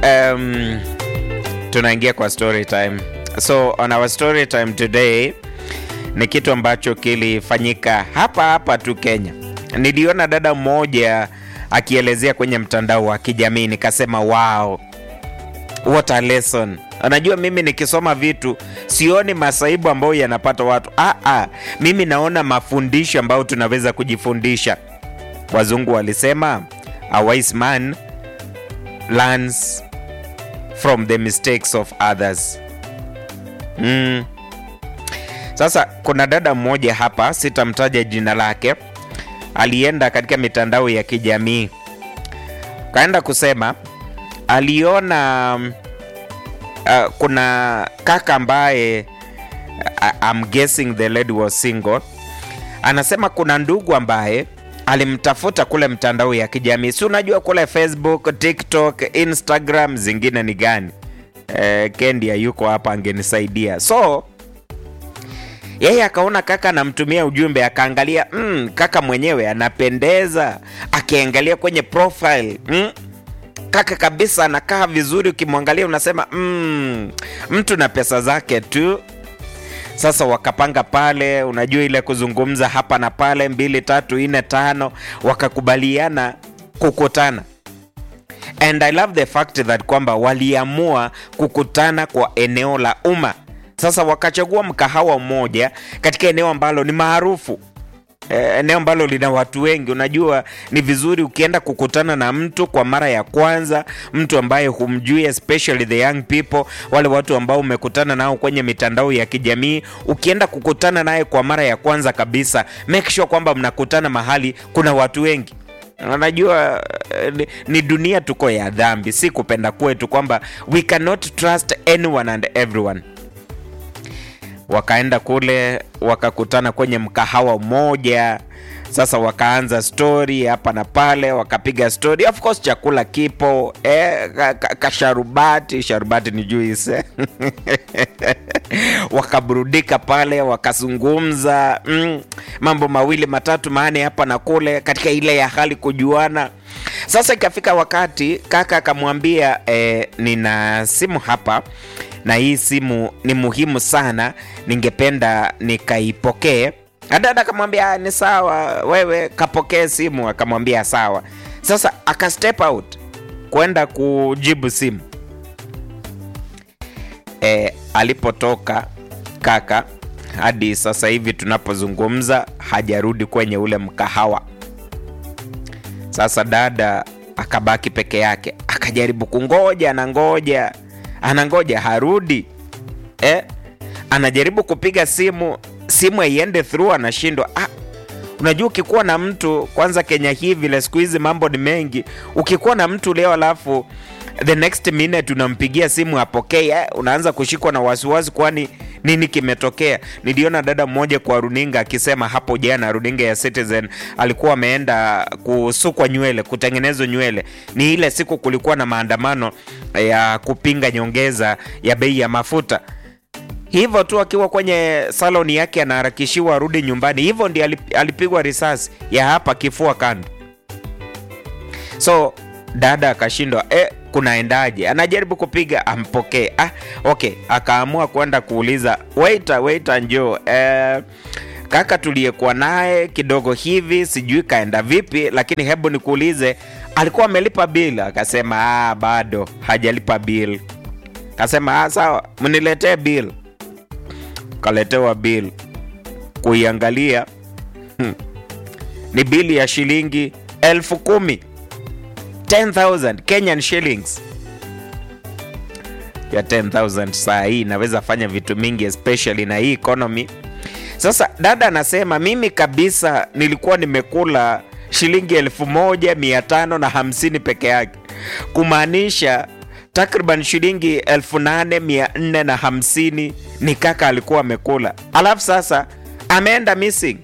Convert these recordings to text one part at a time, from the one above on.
um, tunaingia kwa story time. So on our story time today ni kitu ambacho kilifanyika hapa hapa tu Kenya. Niliona dada mmoja akielezea kwenye mtandao wa kijamii nikasema wow, what a lesson. Unajua, mimi nikisoma vitu sioni masaibu ambayo yanapata watu ah, ah, mimi naona mafundisho ambayo tunaweza kujifundisha. Wazungu walisema a wise man learns from the mistakes of others. Mm. Sasa kuna dada mmoja hapa, sitamtaja jina lake, alienda katika mitandao ya kijamii kaenda kusema aliona uh, kuna kaka ambaye uh, I'm guessing the lady was single. Anasema kuna ndugu ambaye alimtafuta kule mtandao ya kijamii, si unajua kule Facebook, TikTok, Instagram, zingine ni gani? Eh, Kendi yuko hapa angenisaidia. So yeye akaona kaka anamtumia ujumbe, akaangalia mm, kaka mwenyewe anapendeza, akiangalia kwenye profile mm, kaka kabisa anakaa vizuri, ukimwangalia unasema mm, mtu na pesa zake tu. Sasa wakapanga pale, unajua ile kuzungumza hapa na pale, mbili tatu nne tano, wakakubaliana kukutana. And I love the fact that kwamba waliamua kukutana kwa eneo la umma. Sasa wakachagua mkahawa mmoja katika eneo ambalo ni maarufu eh, eneo ambalo lina watu wengi. Unajua, ni vizuri ukienda kukutana na mtu kwa mara ya kwanza, mtu ambaye humjui, especially the young people, wale watu ambao umekutana nao kwenye mitandao ya kijamii. Ukienda kukutana naye kwa mara ya kwanza kabisa, make sure kwamba mnakutana mahali kuna watu wengi. Unajua ni, ni dunia tuko ya dhambi, si kupenda kwetu kwamba we cannot trust anyone and everyone wakaenda kule wakakutana kwenye mkahawa mmoja. Sasa wakaanza stori hapa na pale, wakapiga stori. Of course chakula kipo eh, kasharubati ka, ka sharubati ni juice wakaburudika pale, wakazungumza mm, mambo mawili matatu maane hapa na kule, katika ile ya hali kujuana. Sasa ikafika wakati kaka akamwambia eh, nina simu hapa na hii simu ni muhimu sana, ningependa nikaipokee. Dada akamwambia ni sawa, wewe kapokee simu. Akamwambia sawa. Sasa aka step out kwenda kujibu simu. E, alipotoka kaka hadi sasa hivi tunapozungumza hajarudi kwenye ule mkahawa. Sasa dada akabaki peke yake, akajaribu kungoja na ngoja anangoja harudi eh? Anajaribu kupiga simu, simu haiende through, anashindwa. Ah, unajua ukikuwa na mtu kwanza, Kenya hii vile siku hizi mambo ni mengi. Ukikuwa na mtu leo alafu the next minute unampigia simu apokee, eh, unaanza kushikwa na wasiwasi, kwani nini kimetokea? Niliona dada mmoja kwa runinga akisema hapo jana, runinga ya Citizen, alikuwa ameenda kusukwa nywele, kutengenezwa nywele. Ni ile siku kulikuwa na maandamano ya kupinga nyongeza ya bei ya mafuta. Hivyo tu akiwa kwenye saloni yake anaharakishiwa arudi nyumbani, hivyo ndio alipigwa risasi ya hapa kifua kando. So dada akashindwa eh, kunaendaje? Anajaribu kupiga ampokee. Ah, okay, akaamua kwenda kuuliza waiter, waiter njoo, eh, kaka tuliyekuwa naye kidogo hivi, sijui kaenda vipi, lakini hebu nikuulize, alikuwa amelipa bill? Akasema ah, bado hajalipa bill. Akasema ah, sawa, mniletee bill. Kaletewa bill, kuiangalia hmm, ni bili ya shilingi elfu kumi 10,000 Kenyan shillings ya 10,000 saa hii inaweza fanya vitu mingi especially na hii economy. Sasa dada anasema mimi kabisa nilikuwa nimekula shilingi elfu moja mia tano na hamsini peke yake, kumaanisha takriban shilingi elfu nane mia nne na hamsini ni kaka alikuwa amekula, alafu sasa ameenda missing.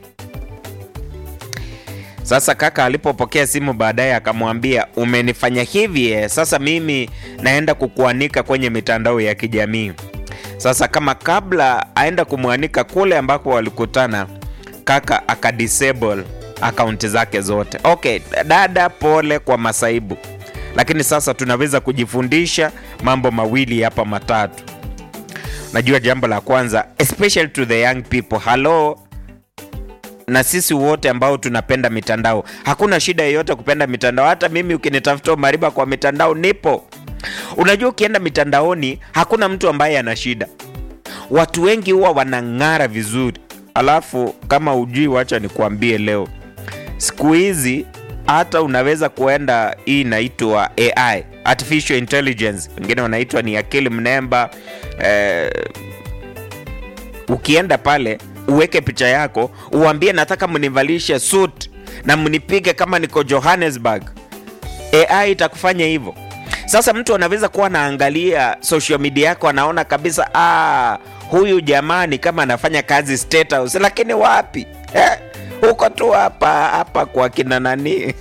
Sasa kaka alipopokea simu baadaye akamwambia umenifanya hivi eh, sasa mimi naenda kukuanika kwenye mitandao ya kijamii. Sasa kama kabla aenda kumwanika kule ambako walikutana, kaka akadisable akaunti zake zote. Okay, dada, pole kwa masaibu, lakini sasa tunaweza kujifundisha mambo mawili hapa matatu. Najua jambo la kwanza, especially to the young people, hello na sisi wote ambao tunapenda mitandao, hakuna shida yoyote kupenda mitandao. Hata mimi ukinitafuta mariba kwa mitandao nipo. Unajua, ukienda mitandaoni hakuna mtu ambaye ana shida. Watu wengi huwa wanang'ara vizuri, alafu kama ujui, wacha nikuambie leo, siku hizi hata unaweza kuenda, hii inaitwa AI, artificial intelligence, wengine wanaitwa ni akili mnemba eh, ukienda pale uweke picha yako, uambie nataka mnivalishe suit na mnipige kama niko Johannesburg, AI itakufanya hivyo. Sasa mtu anaweza kuwa anaangalia social media yako, anaona kabisa ah, huyu jamani kama anafanya kazi State House, lakini wapi eh? huko tu hapa hapa kwa kina nani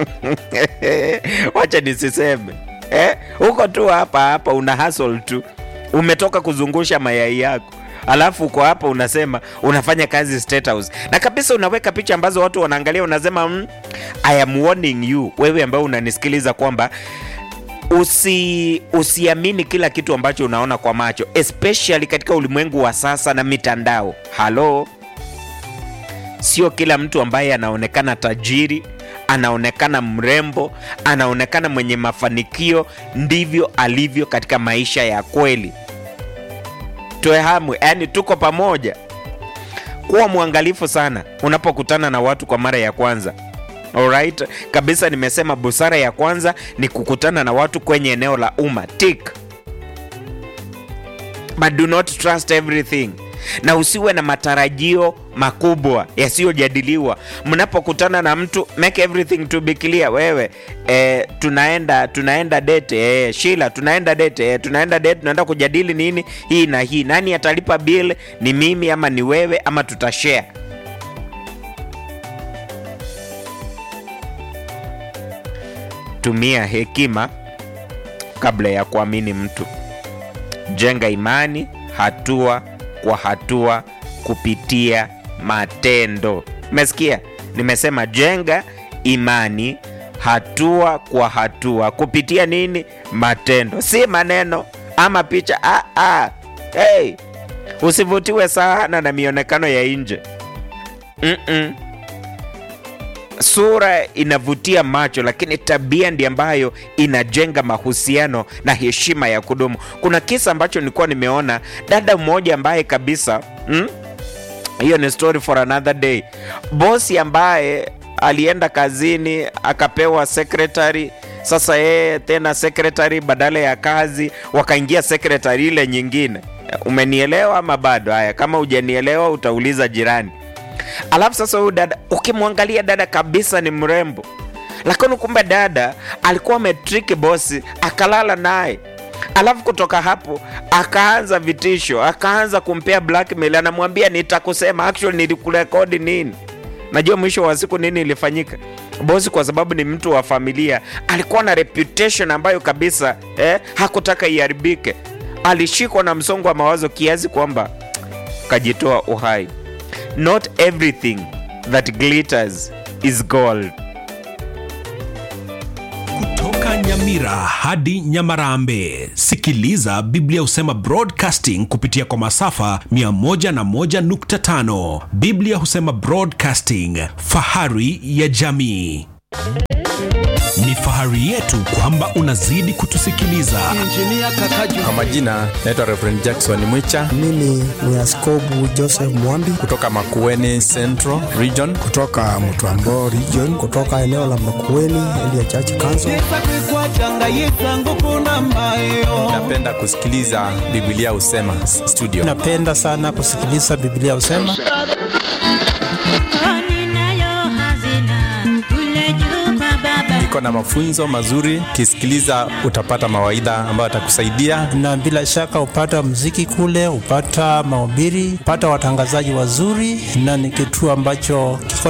wacha nisiseme eh? huko tu hapa hapa una hustle tu, umetoka kuzungusha mayai yako alafu uko hapa unasema unafanya kazi State House, na kabisa unaweka picha ambazo watu wanaangalia, unasema mm, I am warning you, wewe ambao unanisikiliza kwamba usi usiamini kila kitu ambacho unaona kwa macho, especially katika ulimwengu wa sasa na mitandao. Halo, sio kila mtu ambaye anaonekana tajiri, anaonekana mrembo, anaonekana mwenye mafanikio ndivyo alivyo katika maisha ya kweli. Tuehamu, yani tuko pamoja. Kuwa mwangalifu sana unapokutana na watu kwa mara ya kwanza. Alright, kabisa. Nimesema busara ya kwanza ni kukutana na watu kwenye eneo la umma tick, but do not trust everything, na usiwe na matarajio makubwa yasiyojadiliwa mnapokutana na mtu. Make everything to be clear. Wewe eh, tunaenda tunaenda date eh, Sheila, tunaenda date eh, tunaenda date, tunaenda kujadili nini hii na hii, nani atalipa bill, ni mimi ama ni wewe ama tutashare Tumia hekima kabla ya kuamini mtu. Jenga imani hatua kwa hatua kupitia matendo. Umesikia? Nimesema jenga imani hatua kwa hatua kupitia nini? Matendo, si maneno ama picha. Ah, ah. Hey, usivutiwe sana na mionekano ya nje. mm -mm. Sura inavutia macho, lakini tabia ndi ambayo inajenga mahusiano na heshima ya kudumu. Kuna kisa ambacho nilikuwa nimeona dada mmoja ambaye kabisa mm? hiyo ni story for another day. Bosi ambaye alienda kazini akapewa secretary. Sasa yeye tena secretary, badala ya kazi wakaingia secretary ile nyingine. Umenielewa ama bado? Haya, kama hujanielewa utauliza jirani. Alafu sasa huyu dada ukimwangalia dada kabisa ni mrembo, lakini kumbe dada alikuwa ametriki bosi akalala naye. Alafu kutoka hapo akaanza vitisho, akaanza kumpea blackmail, anamwambia nitakusema, actually nilikurekodi nini. Najua mwisho wa siku nini ilifanyika. Bosi kwa sababu ni mtu wa familia, alikuwa na reputation ambayo kabisa eh, hakutaka iharibike. Alishikwa na msongo wa mawazo kiasi kwamba kajitoa uhai. Not everything that glitters is gold. Kutoka Nyamira hadi Nyamarambe, sikiliza Biblia Husema Broadcasting kupitia kwa masafa 101.5. Biblia Husema Broadcasting, fahari ya jamii. Ni fahari yetu kwamba unazidi kutusikiliza. Kwa majina naitwa Reverend Jackson Mwicha Mimi ni Askobu Joseph Mwambi kutoka Makueni Central Region. kutoka Mtwambo region, kutoka eneo la Makueni Elia Church Council. Napenda kusikiliza Biblia Husema s- studio. Napenda sana kusikiliza Biblia husema. Iko na mafunzo mazuri, ukisikiliza utapata mawaidha ambayo atakusaidia. na bila shaka hupata mziki kule, hupata mahubiri, hupata watangazaji wazuri, na ni kituo ambacho kiko